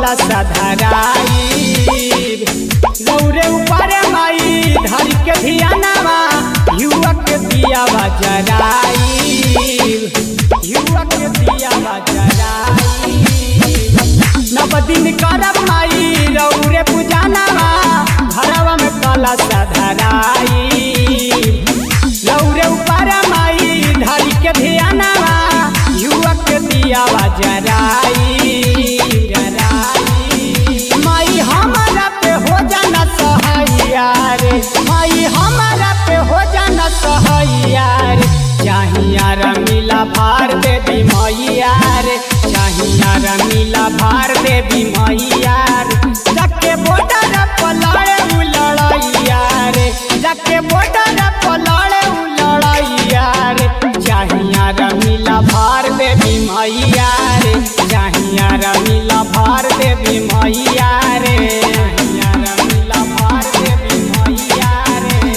कला सधराई रौरे ऊपर माई धर के धियानावा युवक के दिया बजराई युवक के दिया बजराई नव दिन करब माई रौरे पूजानावा घरवा में कला सधराई रौरे ऊपर माई धर के धियानावा युवक के दिया बजराई जराई। माई हमारा पे हो जाना सहाया रे माई हमारा पे हो जाना सहाया रे चाहिया रमीला भार देवी मैया रे चाहिया रमीला भार देवी मैया रे जाके बॉर्डर पलाड़े उ लड़ैया रे जाके बॉर्डर पलाड़े उ लड़ैया रे चाहिया रमीला भार देवी मैया रे चाहिया रमीला भार देवी मैया रे चाहिया रमीला भार देवी मैया रे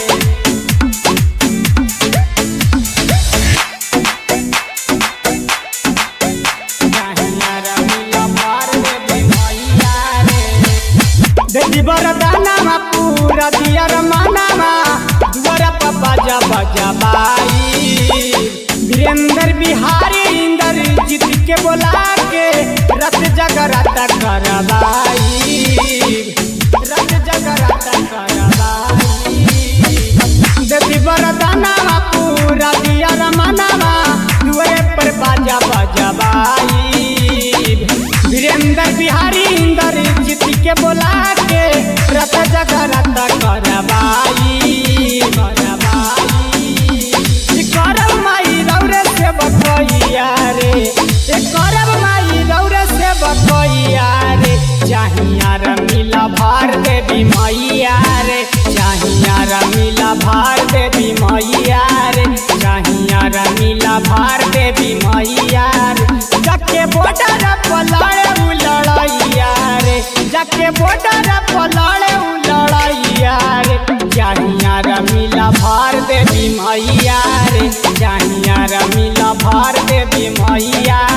चाहिया रमीला भार देवी मैया रे देवी बरदानामा पूरा दिया रमानामा दुआरा पर बाजा बाजा बाई वीरेंद्र बिहारी इंदर जीत के बोला के रथ जगराता करवाई रथ जगराता करवाई देवी बरदानामा पूरा दिया रमानामा दुआरे पर बाजा बाजा बाई वीरेंद्र बिहारी इंदर जीत के बोला के रथ जगराता करवाई करवाई ई करब माई रौरे से बकैया रे ए करब माई रौरे से बकैया रे चाहिया रमीला भार देवी मैया रे चाहिया रमीला भार देवी मैया रे चाहिया रमीला भार देवी मैया रे जाके बॉर्डर पलाड़े उ लड़ैया रे जाके बॉर्डर पलाड़े उ लड़ैया रे चाहिया रमीला भार देवी मैया रे चाहिया रमीला भार देवी मैया